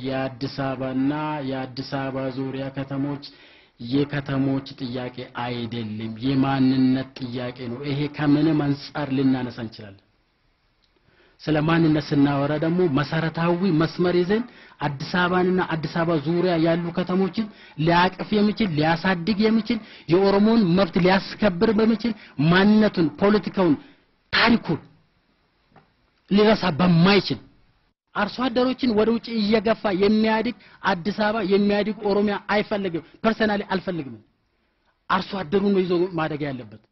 የአዲስ አበባና የአዲስ አበባ ዙሪያ ከተሞች የከተሞች ጥያቄ አይደለም፣ የማንነት ጥያቄ ነው። ይሄ ከምንም አንጻር ልናነሳ እንችላለን። ስለ ማንነት ስናወራ ደግሞ መሰረታዊ መስመር ይዘን አዲስ አበባንና አዲስ አበባ ዙሪያ ያሉ ከተሞችን ሊያቅፍ የሚችል ሊያሳድግ የሚችል የኦሮሞን መብት ሊያስከብር በሚችል ማንነቱን፣ ፖለቲካውን፣ ታሪኩን ሊረሳ በማይችል አርሶ አደሮችን ወደ ውጭ እየገፋ የሚያድግ አዲስ አበባ የሚያድግ ኦሮሚያ አይፈልግም። ፐርሰናሊ አልፈልግም። አርሶ አደሩን ነው ይዞ ማደግ ያለበት።